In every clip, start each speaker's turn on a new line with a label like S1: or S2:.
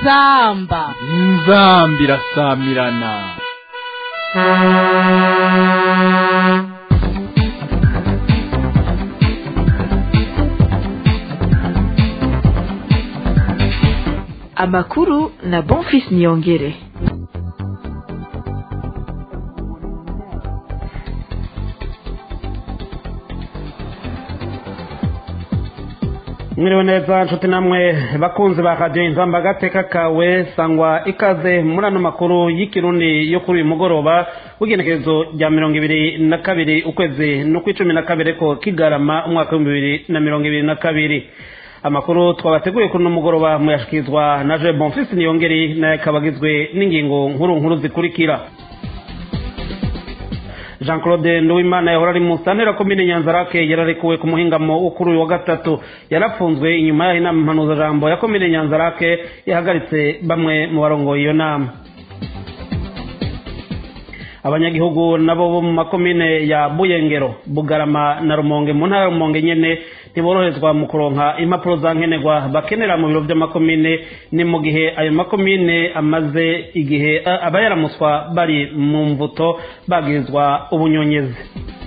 S1: inzamba
S2: inzamba irasamirana
S3: amakuru na bonfis niyongere
S4: mwiriwe neza nshuti namwe bakunzi ba radiyo inzamba agateka kawe sangwa ikaze muri ano makuru y'ikirundi yo kuri uyu mugoroba w'igenekerezo rya mirongo ibiri na kabiri ukwezi n'ukw'icumi na kabiri ko kigarama umwaka w'ibihumbi bibiri na mirongo ibiri na kabiri amakuru twabateguye kuri uno mugoroba muyashyikirizwa na je bonfisi niyongeri nayo akaba agizwe n'ingingo nkuru nkuru zikurikira jean claude nduwimana yahora ari mu santera komine nyanzarake yararekuwe ku muhingamo wo kuri uyu wa gatatu yarafunzwe inyuma y'aho inama mpanuzajambo ya komine nyanzarake yahagaritse bamwe mu barongoye iyo nama abanyagihugu nabo bo mu makomine ya buyengero bugarama na rumonge mu ntara ya rumonge nyene ntiboroherezwa mu kuronka impapuro za nkenerwa bakenera mu biro by'amakomine ni mu gihe ayo makomine amaze igihe aba yaramuswa bari mu mvuto bagirizwa ubunyonyezi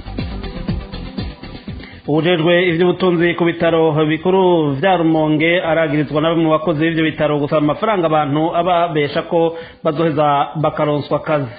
S4: ubujejwe ivy'ubutunzi ku bitaro bikuru vya rumonge aragirizwa na bamwe mu bakozi b'ivyo bitaro gusaba amafaranga abantu ababesha ko bazoheza bakaronswa akazi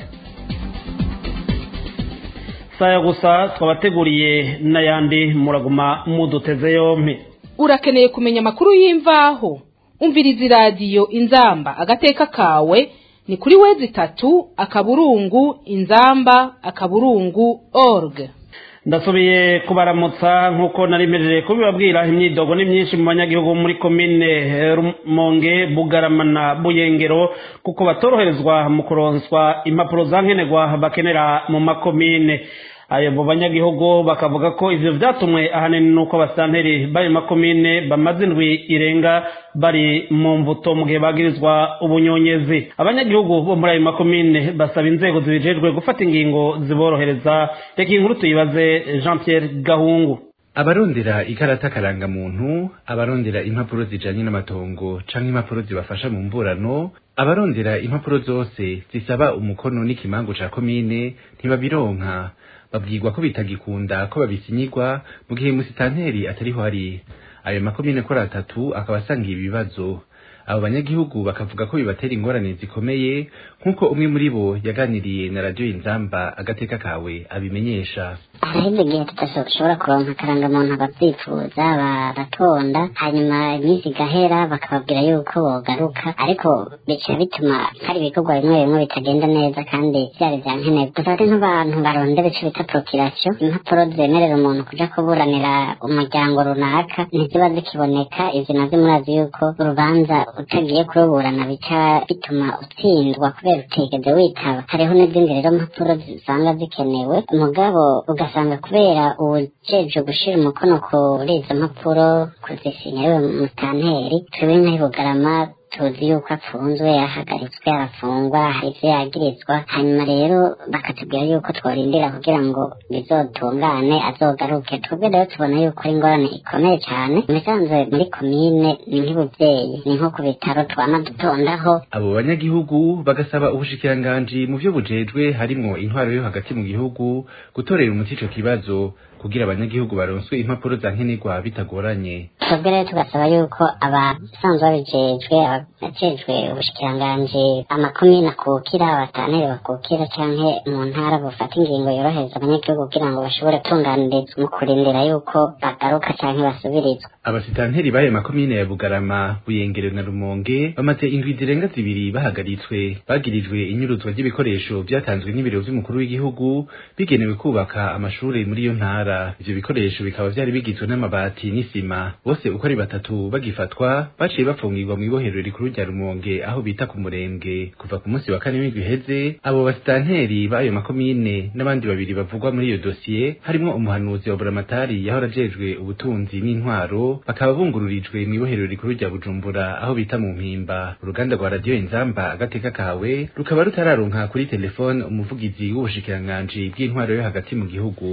S4: saya gusa twabateguriye n'ayandi muraguma muduteze yompi
S1: urakeneye kumenya amakuru y'imvaho umviriza iradiyo inzamba agateka kawe ni kuri wezi itatu akaburungu inzamba akaburungu org
S4: ndasubiye kubaramutsa nk'uko nari mpejeje kubibabwira imyidogo ni myinshi mu banyagihugu muri komine rumonge bugarama na buyengero kuko batoroherezwa mu kuronswa impapuro za nkenerwa bakenera mu makomine ayo mu banyagihugu bakavuga ko ivyo vyatumwe ahanini nuko abasanteri bari makomine bamaze indwi irenga bari mu mvuto mu gihe bagirizwa ubunyonyezi abanyagihugu bo muri ayo makomine basaba inzego zibijejwe gufata ingingo ziborohereza reka inkuru tuyibaze jean pierre gahungu
S5: abarondera ikarata karangamuntu abarondera impapuro zijanye n'amatongo canke impapuro zibafasha mu mburano abarondera impapuro zose zisaba umukono n'ikimango ca komine ntibabironka babwirwa ko bitagikunda ko babisinyirwa mu gihe musitanteri atariho hari ayo makomine kuri atatu akaba asangiye ibibazo abo banyagihugu bakavuga ko bibatera ingorane zikomeye nk'uko umwe muri bo yaganiriye na radiyo inzamba agateka kawe abimenyesha
S6: haraheze igihe tudashobora kuronka akarangamuntu abavyifuza baratonda hanyuma iminsi igahera bakababwira yuko bogaruka ariko bica bituma hari ibikorwa bimwe bimwe bitagenda neza kandi vyari vya nkenerwa dufate nk'abantu barondera ico bita prokirasiyo impapuro zemerera umuntu kuja kuburanira umuryango runaka ntiziba zikiboneka ivyo navyo murazi yuko urubanza utagiye kuruburana bica bituma utsindwa kubera utigeze witaba hariho n'izindi rero mpapuro zisanga zikenewe mugabo ugasanga kubera uwujejwe gushira umukono kuri izo mpapuro kuzisinya ariwe mutanteri twebwe nk'aho bugarama tuzi yuko apfunzwe yahagaritswe arafungwa hari ivyo yagirizwa hanyuma rero bakatubwira yuko tworindira kugira ngo bizotungane azogaruke twebwe rero tubona yuko ari ingorane ikomeye cane imisanzwe muri komine ni nk'ibuvyeyi ni nko ku bitaro twama dutondaho
S5: abo banyagihugu bagasaba ubushikiranganji mu vyo bujejwe harimwo intwaro yo hagati mu gihugu gutorera umuti ico kibazo kugira abanyagihugu baronswe impapuro za nkenerwa bitagoranye
S6: twebwe rero tugasaba yuko abasanzwe babijejwe abajejwe ubushikiranganji amakomine akukira abatanere bakukira canke mu ntara bufata ingingo yorohereza abanyagihugu kugira ngo bashobore gutunganirizwa mu kurindira yuko bagaruka canke basubirizwa
S5: abasitanteri b'ayo makomine ya bugarama buyengero na rumonge bamaze indwi zirenga zibiri bahagaritswe bagirijwe inyuruzwa ry'ibikoresho vyatanzwe n'ibiro vy'umukuru w'igihugu bigenewe kubaka amashure muri iyo ntara ivyo bikoresho bikaba vyari bigizwe n'amabati n'isima bose uko ari batatu bagifatwa baciye bafungirwa mw'ibohero rikuru rya rumonge aho bita ku murembwe kuva ku munsi wa kane w'indwi iheze abo basitanteri b'ayo makomine n'abandi babiri bavugwa muri iyo dosiye harimwo umuhanuzi wa buramatari yahora ajejwe ubutunzi n'intwaro bakaba bungururijwe mw'ibohero rikuru rya bujumbura aho bita mu mpimba uruganda rwa radiyo inzamba agateka kawe rukaba rutararonka kuri telefone umuvugizi w'ubushikiranganji bw'intwaro yo hagati mu gihugu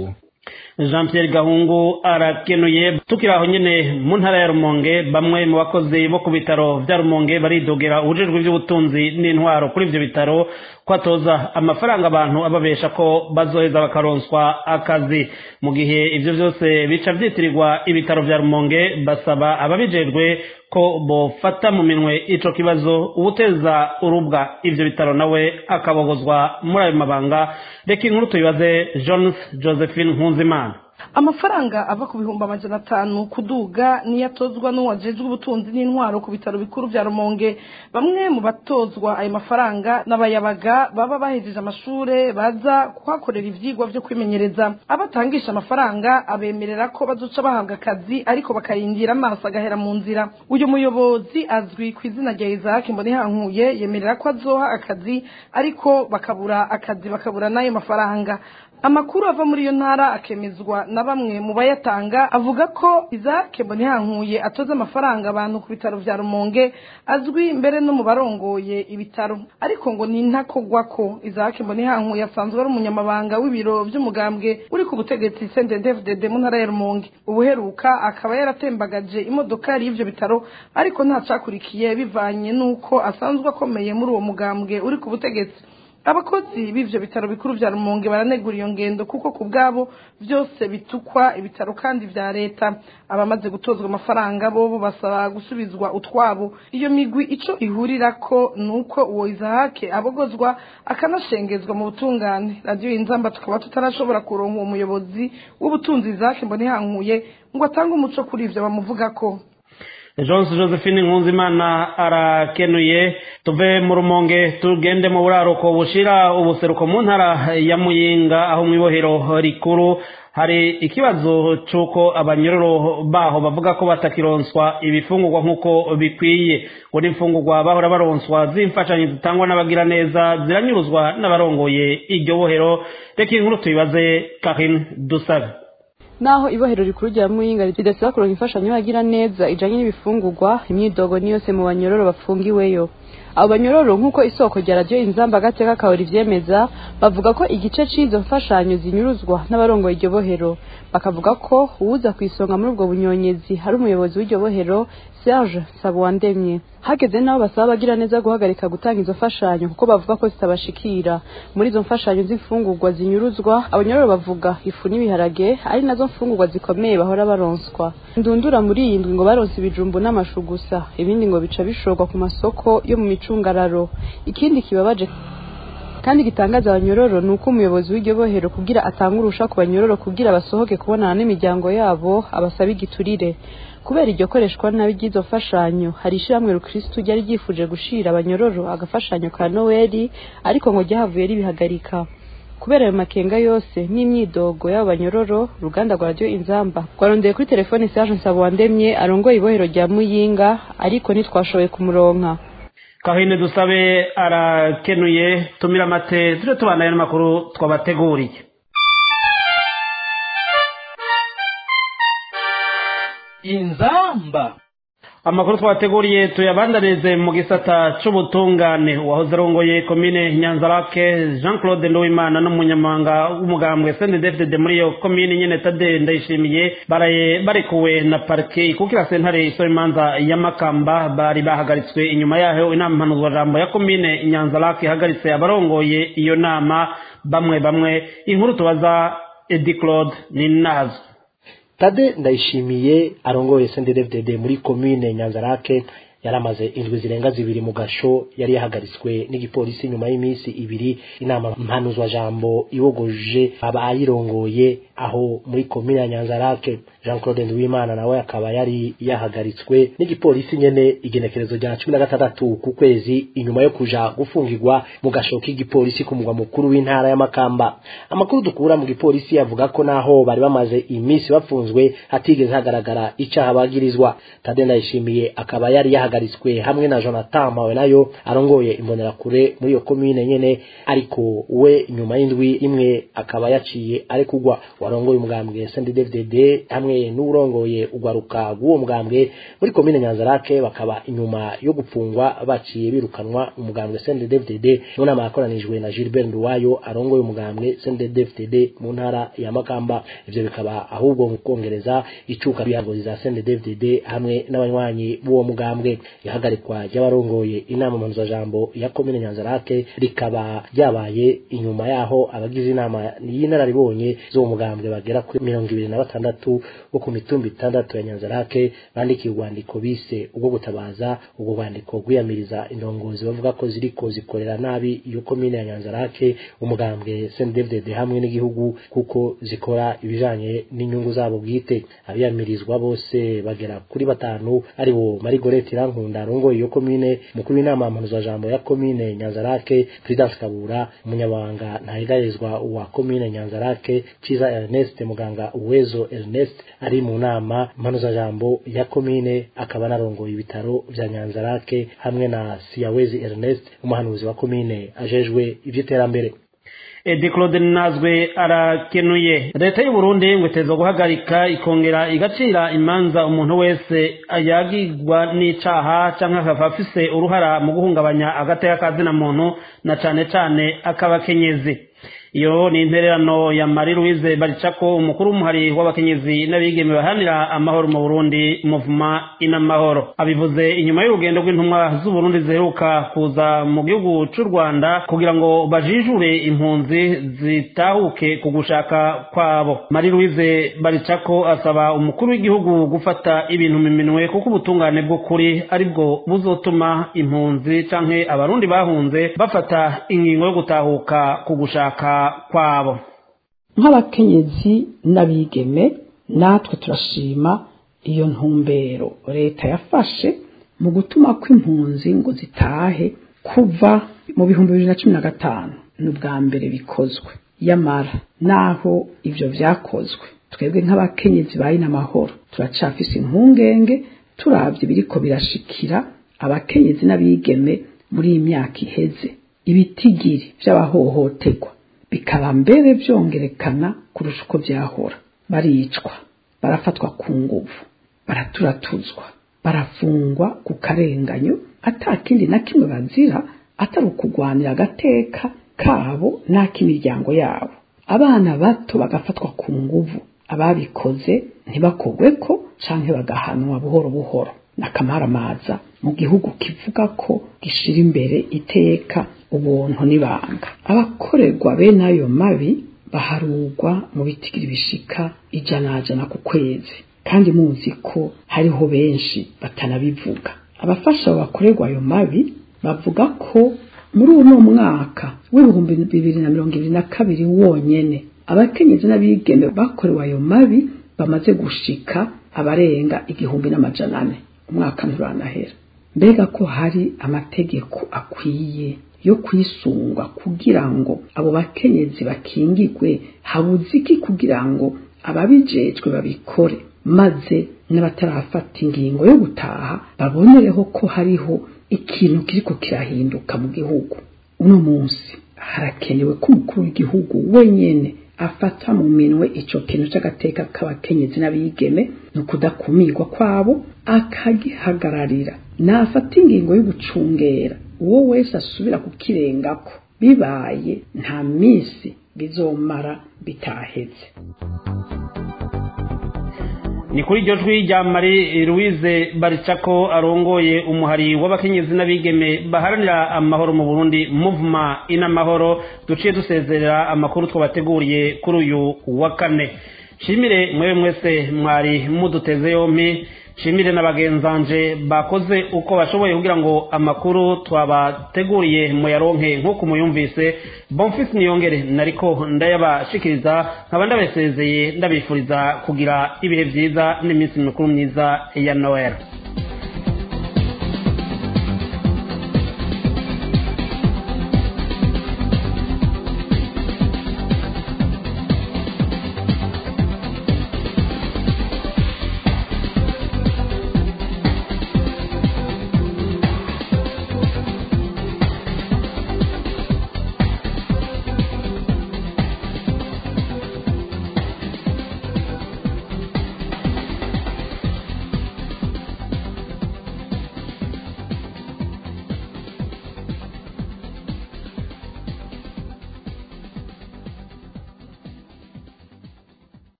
S4: jean Pierre gahungu arakenuye tukiri aho nyine mu ntara ya rumonge bamwe mu bakozi bo ku bitaro bya rumonge baridogera ubujejwe by'ubutunzi n'intwaro kuri ibyo bitaro ko atoza amafaranga abantu ababesha ko bazoheza bakaronswa akazi mu gihe ibyo byose bica byitirirwa ibitaro bya rumonge basaba ababijejwe ko bofata mu minwe ico kibazo ubuteza urubwa ivyo bitaro nawe akabogozwa muri ayo mabanga reka inkuru tuyibaze jones josephine nkunzimana
S7: amafaranga ava ku bihumbi amajana atanu kuduga niyo atozwa n'uwajejwe ubutunzi n'intwaro ku bitaro bikuru bya rumonge bamwe mu batozwa ayo mafaranga n'abayabaga baba bahejeje amashure baza kuhakorera ivyigwa vyo kwimenyereza abatangisha amafaranga abemerera ko bazoca bahabwa akazi ariko bakarindira amaso agahera mu nzira uyu muyobozi azwi ku izina rya isaac mbonihankuye yemerera ko azoha akazi ariko bakabura akazi bakabura n'ayo mafaranga amakuru ava muri iyo ntara akemezwa na bamwe mu bayatanga avuga ko izake mbonihankuye atoza amafaranga abantu ku bitaro vya rumonge azwi mbere no mu barongoye ibitaro ariko ngo ni ntakogwa ko izake mbonihankuye asanzwe ari umunyamabanga w'ibiro vy'umugambwe uri ku butegetsi CNDD-FDD mu ntara ya rumonge ubuheruka akaba yaratembagaje imodokari y'ivyo bitaro ariko nta cakurikiye bivanye n'uko asanzwe akomeye muri uwo mugambwe uri ku butegetsi abakozi b'ivyo bitaro bikuru vya rumonge baranegura iyo ngendo kuko ku bwabo vyose bitukwa ibitaro kandi vya leta abamaze gutozwa amafaranga bobo basaba gusubizwa utwabo iyo migwi ico ihurirako nuko uwo izahake abogozwa akanashengezwa mu butungane radiyo inzamba tukaba tutarashobora kuronka uwo muyobozi w'ubutunzi izahake mbonihankuye ngo atange umuco kuri ivyo bamuvugako
S4: Jones Josephine Nkunzimana arakenuye tuve mu rumonge tugende mu buraruko bushira ubuseruko mu ntara ya Muyinga aho mu ibohero rikuru hari ikibazo c'uko abanyororo baho bavuga ko batakironswa ibifungurwa nk'uko bikwiye ngo n'imfungurwa bahora baronswa z'imfashanyo zitangwa n'abagira neza ziranyuruzwa n'abarongoye iryo bohero reka inkuru tuyibaze Karine Dusabe
S8: naho ibohero rikuru rya muyinga ridasaba kuronka imfashanyo yagira neza ijanye n'ibifungurwa imyidogo ni yose mu banyororo bafungiweyo abo banyororo nk'uko isoko rya radiyo inzamba agateka kawe rivyemeza bavuga ko igice c'izo mfashanyo zinyuruzwa n'abarongoye iryo bohero bakavuga ko uwuza ku isonga muri ubwo bunyonyezi hari umuyobozi w'iryo bohero serge sabuwandemye hageze n'aho basaba abagira neza guhagarika gutanga izo mfashanyo kuko bavuga ko zitabashikira muri izo mfashanyo z'imfungurwa zinyuruzwa abanyororo bavuga ifu n'ibiharage ari nazo mfungurwa zikomeye bahora baronswa ndundura muri iyi ndwi ngo baronse ibijumbu n'amashu gusa ibindi ngo bica bishorwa ku masoko yo mu micungararo ikindi kibabaje kandi gitangaza abanyororo ni uko umuyobozi w'iryo bohero kugira atange urusha ku banyororo kugira basohoke kubonana n'imiryango yabo abasaba igiturire kubera iryo koreshwa nabi ry'izo mfashanyo hari ishyirahamwe rukirisitu ryari ryifuje gushira abanyororo agafashanyo ka noweli ariko ngo ryahavuye ribihagarika kubera ayo makenga yose n'imyidogo y'abo banyororo uruganda rwa radiyo inzamba rwarondeye kuri telefone serge nsabowandemye arongoye ibohero rya muyinga ariko ntitwashoboye kumuronka
S4: kahine dusabe arakenuye tumira amate tujye tubanaye n'amakuru twabateguriye
S2: inzamba
S4: amakuru twabateguriye tuyabandanize mu gisata c'ubutungane uwahoze arongoye komine nyanzarake jean claude nduwimana n'umunyamabanga w'umugambwe sndfdd muri iyo komine nyene tade ndayishimiye baraye barekuwe na parike ikukira sentare isora imanza ya makamba bari bahagaritswe inyuma yaho inama mpanuzwajambo ya komine nyanzarake ihagaritse abarongoye iyo nama bamwe bamwe inkuru tubaza edi claude ni nazo
S9: tade ndayishimiye arongoye sendedevdede muri komine nyanzarake yaramaze indwi zirenga zibiri mu gasho yari yahagaritswe n'igipolisi nyuma y'iminsi ibiri inama mpanuzwa jambo ibogoje abayirongoye aho muri komine ya nyanzarake jean claude nduwimana nawe akaba yari yahagaritswe n'igipolisi nyene igenekerezo rya cumi na gatandatu ku kwezi inyuma yo kuja gufungirwa mu gasho k'igipolisi ku mugwa mukuru w'intara y'amakamba amakuru dukura mu gipolisi avuga ko naho bari bamaze iminsi bafunzwe hatigeze hagaragara icaha bagirizwa tade ndayishimiye akaba yari yahagaritswe hamwe na jonathan mawe nayo arongoye imbonerakure muri iyo komine nyene ariko we nyuma y'indwi imwe akaba yaciye arekugwa warongoye umugambwe sndfdd hamwe hamwe n'urongoye ugwaruka rw'uwo mugambwe muri komine nyanzarake bakaba inyuma yo gupfungwa baciye birukanwa umugambwe CNDD-FDD mu nama yakoranijwe na Gilbert Nduwayo arongoye umugambwe CNDD-FDD mu ntara ya Makamba ivyo bikaba ahubwo mu kongereza icuka bihagozi za CNDD-FDD hamwe n'abanywanyi b'uwo mugambwe ihagarikwa ry'abarongoye inama mpanuzajambo ya komine nyanzarake rikaba ryabaye inyuma yaho abagize inama y'inararibonye z'uwo mugambwe bagera kuri mirongo ibiri na batandatu bo ku mitumba itandatu ya nyanzarake bandikiye urwandiko bise ubwo gutabaza ubwo rwandiko rwiyamiriza indongozi bavuga ko ziriko zikorera nabi iyo komine ya nyanzarake umugambwe CNDD-FDD hamwe n'igihugu kuko zikora ibijanye n'inyungu zabo bwite abiyamirizwa bose bagera kuri batanu ari bo Marigorete Irankunda arongoye iyo komine mukuru w'inama mpanuzajambo ya komine Nyanzarake Prudence Kabura umunyabanga ntahigarizwa wa komine Nyanzarake Ciza Ernest muganga Uwezo Ernest ari mu nama mpanuzajambo ya komine akaba narongoye ibitaro vya Nyanzarake hamwe na Siyawezi Ernest umuhanuzi wa komine ajejwe ivy'iterambere
S4: Edi Claude Nazwe arakenuye leta y'u Burundi ngo iteza guhagarika ikongera igacira imanza umuntu wese yagirwa n'icaha canke akaba afise uruhara mu guhungabanya agateka kazina muntu na cane cane akabakenyezi iyo ni intererano ya Marie Louise Baricako umukuru w'umuhari w'abakenyezi n'abigeme bahanira amahoro mu Burundi muvuma inamahoro abivuze inyuma y'urugendo rw'intumwa z'u Burundi ziheruka kuza mu gihugu c'u Rwanda kugira ngo bajijure impunzi zitahuke ku gushaka kwabo Marie Louise Baricako asaba umukuru w'igihugu gufata ibintu mu minwe kuko ubutungane bw'ukuri aribwo buzotuma impunzi canke abarundi bahunze bafata ingingo yo gutahuka ku gushaka kwabo
S10: nk'abakenyezi n'abigeme natwe turashima iyo ntumbero leta yafashe mu gutuma ko impunzi ngo zitahe kuva mu bihumbi bibiri na cumi na gatanu ni ubwa mbere bikozwe yamara naho ibyo byakozwe twebwe nk'abakenyezi bayi n'amahoro turacafise impungenge turabye biriko birashikira abakenyezi n'abigeme muri iyi myaka iheze ibitigiri by'abahohoterwa bikaba mbere byongerekana kurusha uko byahora baricwa barafatwa ku nguvu baraturatuzwa barafungwa ku karenganyo atakindi na kimwe bazira atari ukugwanira agateka kabo n'ak'imiryango yabo abana bato bagafatwa ku nguvu ababikoze ntibakogwe ko canke bagahanwa buhoro buhoro n'akamaramaza mu gihugu kivuga ko gishira imbere iteka ubuntu n'ibanga abakorerwa bene ayo mabi baharugwa mu bitigiri bishika ijana jana ku kwezi kandi muzi ko hariho benshi batanabivuga abafasha bakorerwa ayo mabi bavuga ko muri uno mwaka w'ibihumbi bibiri na mirongo ibiri na kabiri wonyene abakenyezi n'abigeme bakorewe ayo mabi bamaze gushika abarenga igihumbi n'amajana ane umwaka nturanahera mbega ko hari amategeko akwiye yo kwisungwa kugira ngo abo bakenyezi bakingigwe habuze iki kugira ngo ababijejwe babikore maze n'abatarafata ingingo yo gutaha babonereho ko hariho ikintu kiriko kirahinduka mu gihugu uno munsi harakenewe ko umukuru w'igihugu wenyene afata mu minwe ico kintu c'agateka k'abakenyezi n'abigeme ni ukudakumirwa kwabo akagihagararira nafata ingingo yo gucungera uwo wese asubira kukirengako bibaye nta minsi bizomara bitaheze
S4: ni kuri iryo jwi rya Marie Louise Baricako arongoye umuhari w'abakenyezi n'abigeme baharanira amahoro mu Burundi movement inamahoro duciye dusezerera amakuru twabateguriye kuri uyu wa kane shimire mwewe mwese mwari muduteze yompi shimire na bagenzanje bakoze uko bashoboye kugira ngo amakuru twabateguriye muyaronke nk'uko muyumvise bonfisi niyongere nariko ndayabashikiriza nkaba ndabasezeye ndabifuriza kugira ibihe byiza n'iminsi mikuru myiza ya noel